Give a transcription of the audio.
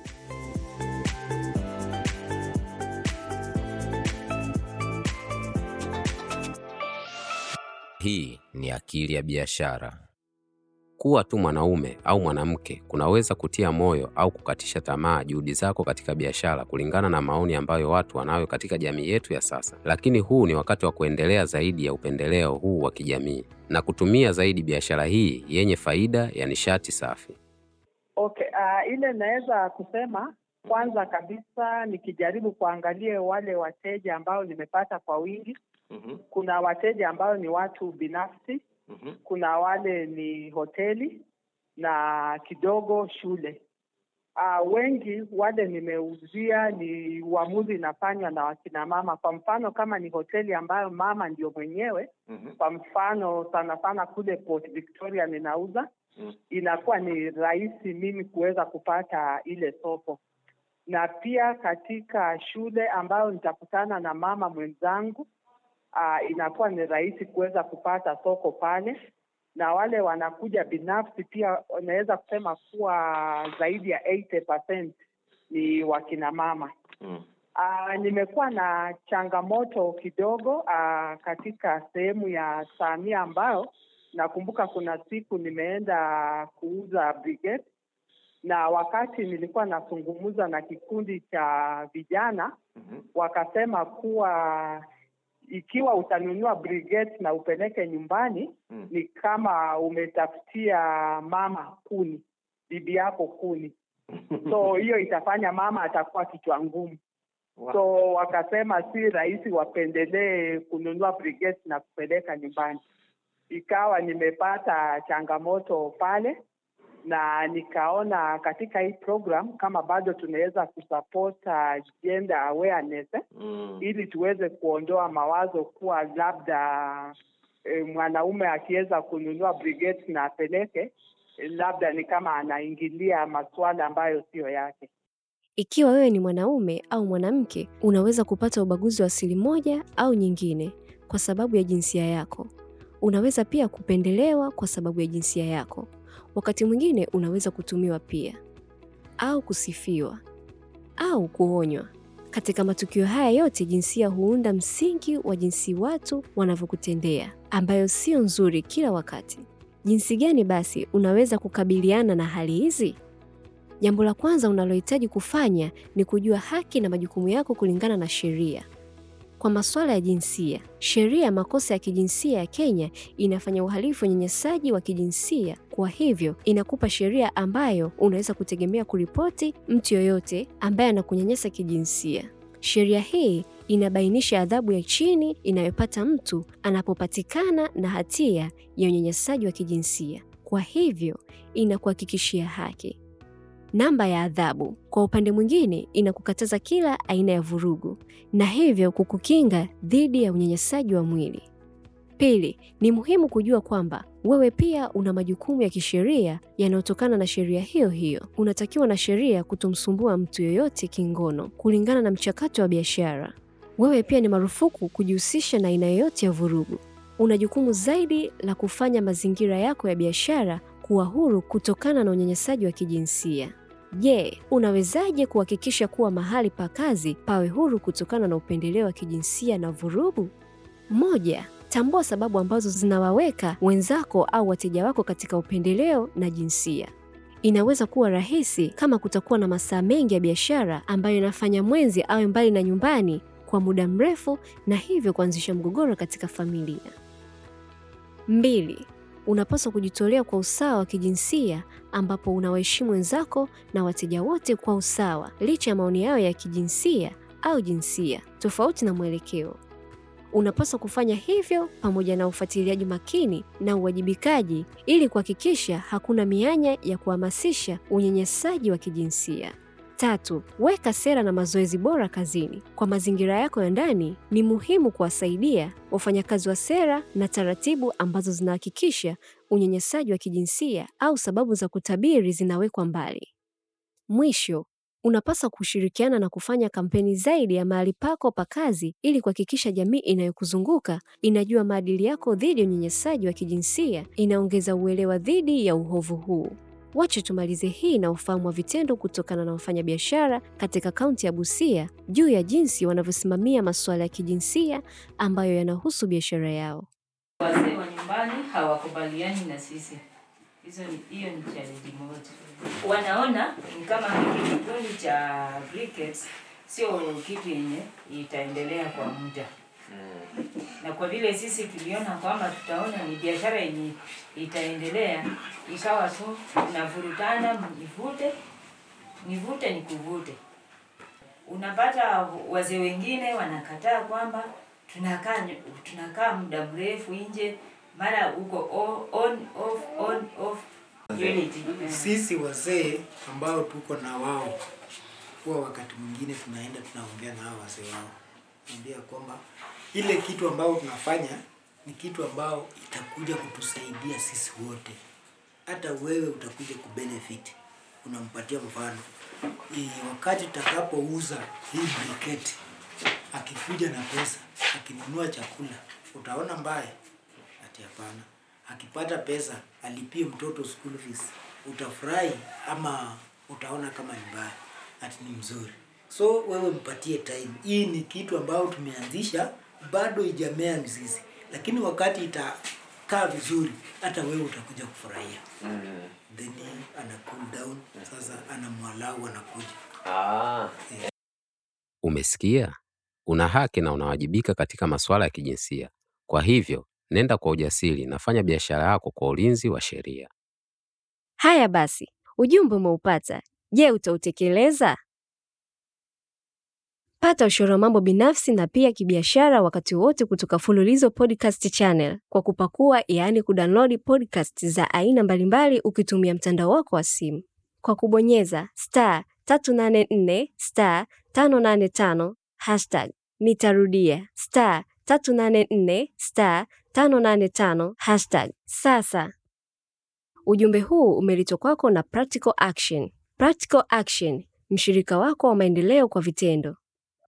Hii ni Akili ya Biashara. Kuwa tu mwanaume au mwanamke kunaweza kutia moyo au kukatisha tamaa juhudi zako katika biashara, kulingana na maoni ambayo watu wanayo katika jamii yetu ya sasa. Lakini huu ni wakati wa kuendelea zaidi ya upendeleo huu wa kijamii na kutumia zaidi biashara hii yenye faida ya nishati safi. Okay, uh, ile naweza kusema kwanza kabisa nikijaribu kuangalia wale wateja ambao nimepata kwa wingi. Mhm, Kuna wateja ambao ni watu binafsi, mhm, kuna wale ni hoteli na kidogo shule. Uh, wengi wale nimeuzia ni uamuzi inafanywa na wakina mama. Kwa mfano kama ni hoteli ambayo mama ndio mwenyewe, mhm, kwa mfano sana sana kule Port Victoria ninauza mhm. inakuwa ni rahisi mimi kuweza kupata ile soko, na pia katika shule ambayo nitakutana na mama mwenzangu uh, inakuwa ni rahisi kuweza kupata soko pale, na wale wanakuja binafsi pia wanaweza kusema kuwa zaidi ya 80% ni wakina mama. Mm. Uh, nimekuwa na changamoto kidogo uh, katika sehemu ya Samia ambayo nakumbuka kuna siku nimeenda kuuza brigade, na wakati nilikuwa nazungumza na kikundi cha vijana Mhm, wakasema kuwa ikiwa utanunua brigade na upeleke nyumbani mm. ni kama umetafutia mama kuni, bibi yako kuni, so hiyo itafanya mama atakuwa kichwa ngumu. Wow. So wakasema si rahisi wapendelee kununua brigade na kupeleka nyumbani. Ikawa nimepata changamoto pale, na nikaona katika hii program kama bado tunaweza kusupport uh, gender awareness eh, Mm. ili tuweze kuondoa mawazo kuwa labda eh, mwanaume akiweza kununua brigade na apeleke eh, labda ni kama anaingilia masuala ambayo siyo yake. Ikiwa wewe ni mwanaume au mwanamke, unaweza kupata ubaguzi wa asili moja au nyingine kwa sababu ya jinsia yako. Unaweza pia kupendelewa kwa sababu ya jinsia yako. Wakati mwingine unaweza kutumiwa pia au kusifiwa au kuonywa. Katika matukio haya yote, jinsia huunda msingi wa jinsi watu wanavyokutendea, ambayo sio nzuri kila wakati. Jinsi gani basi unaweza kukabiliana na hali hizi? Jambo la kwanza unalohitaji kufanya ni kujua haki na majukumu yako kulingana na sheria. Kwa masuala ya jinsia, sheria ya makosa ya kijinsia ya Kenya inafanya uhalifu wa unyanyasaji wa kijinsia. Kwa hivyo, inakupa sheria ambayo unaweza kutegemea kuripoti mtu yoyote ambaye anakunyanyasa kijinsia. Sheria hii inabainisha adhabu ya chini inayopata mtu anapopatikana na hatia ya unyanyasaji wa kijinsia. Kwa hivyo, inakuhakikishia haki. Namba ya adhabu kwa upande mwingine inakukataza kila aina ya vurugu na hivyo kukukinga dhidi ya unyanyasaji wa mwili. Pili, ni muhimu kujua kwamba wewe pia una majukumu ya kisheria yanayotokana na sheria hiyo hiyo. Unatakiwa na sheria kutomsumbua mtu yoyote kingono kulingana na mchakato wa biashara. Wewe pia ni marufuku kujihusisha na aina yoyote ya vurugu. Una jukumu zaidi la kufanya mazingira yako ya biashara kuwa huru kutokana na unyanyasaji wa kijinsia. Je, unawezaje kuhakikisha kuwa mahali pa kazi pawe huru kutokana na upendeleo wa kijinsia na vurugu? Moja, tambua sababu ambazo zinawaweka wenzako au wateja wako katika upendeleo na jinsia. Inaweza kuwa rahisi kama kutakuwa na masaa mengi ya biashara ambayo inafanya mwenzi awe mbali na nyumbani kwa muda mrefu na hivyo kuanzisha mgogoro katika familia. Mbili, unapaswa kujitolea kwa usawa wa kijinsia ambapo unawaheshimu wenzako na wateja wote kwa usawa licha ya maoni yao ya kijinsia au jinsia tofauti na mwelekeo. Unapaswa kufanya hivyo pamoja na ufuatiliaji makini na uwajibikaji ili kuhakikisha hakuna mianya ya kuhamasisha unyanyasaji wa kijinsia. Tatu, weka sera na mazoezi bora kazini. Kwa mazingira yako ya ndani, ni muhimu kuwasaidia wafanyakazi wa sera na taratibu ambazo zinahakikisha unyanyasaji wa kijinsia au sababu za kutabiri zinawekwa mbali. Mwisho, unapaswa kushirikiana na kufanya kampeni zaidi ya mahali pako pa kazi ili kuhakikisha jamii inayokuzunguka inajua maadili yako dhidi ya unyanyasaji wa kijinsia, inaongeza uelewa dhidi ya uovu huu. Wache tumalize hii na ufahamu wa vitendo kutokana na wafanyabiashara katika kaunti ya Busia juu ya jinsi wanavyosimamia masuala ya kijinsia ambayo yanahusu biashara yao. Wazee wa nyumbani hawakubaliani na sisi. Hizo ni hiyo ni challenge moja. Wanaona ni kama hiki kikundi cha briquettes sio kitu yenye itaendelea kwa muda. Na kwa vile sisi tuliona kwamba tutaona ni biashara yenye itaendelea, ikawa tu navurutana, nivute nivute nikuvute. Unapata wazee wengine wanakataa kwamba tunakaa tunakaa muda mrefu nje, mara uko o- on off on off unity. Sisi wazee ambao tuko na wao, huwa wakati mwingine tunaenda tunaongea na hao wazee wao, naambia kwamba ile kitu ambao tunafanya ni kitu ambao itakuja kutusaidia sisi wote, hata wewe utakuja kubenefit. Unampatia mfano Hii, wakati utakapouza hii briketi, akikuja na pesa, akinunua chakula, utaona mbaya? Ati hapana. Akipata pesa alipie mtoto school fees, utafurahi ama utaona kama ni mbaya? Ati ni mzuri. So wewe mpatie time. Hii ni kitu ambayo tumeanzisha, bado ijamea mizizi, lakini wakati itakaa vizuri, hata wewe utakuja kufurahia. Then ana cool down, sasa ana mwalau anakuja. Umesikia? Una haki na unawajibika katika masuala ya kijinsia. Kwa hivyo, nenda kwa ujasiri na fanya biashara yako kwa ulinzi wa sheria. Haya basi, ujumbe umeupata. Je, utautekeleza? Pata ushauri wa mambo binafsi na pia kibiashara wakati wote kutoka Fululizo Podcast Channel kwa kupakua, yaani kudownload podcast za aina mbalimbali ukitumia mtandao wako wa simu kwa kubonyeza star 384 star 585 hashtag. Nitarudia star 384 star 585 hashtag. Sasa ujumbe huu umeletwa kwako na Practical Action. Practical Action, mshirika wako wa maendeleo kwa vitendo.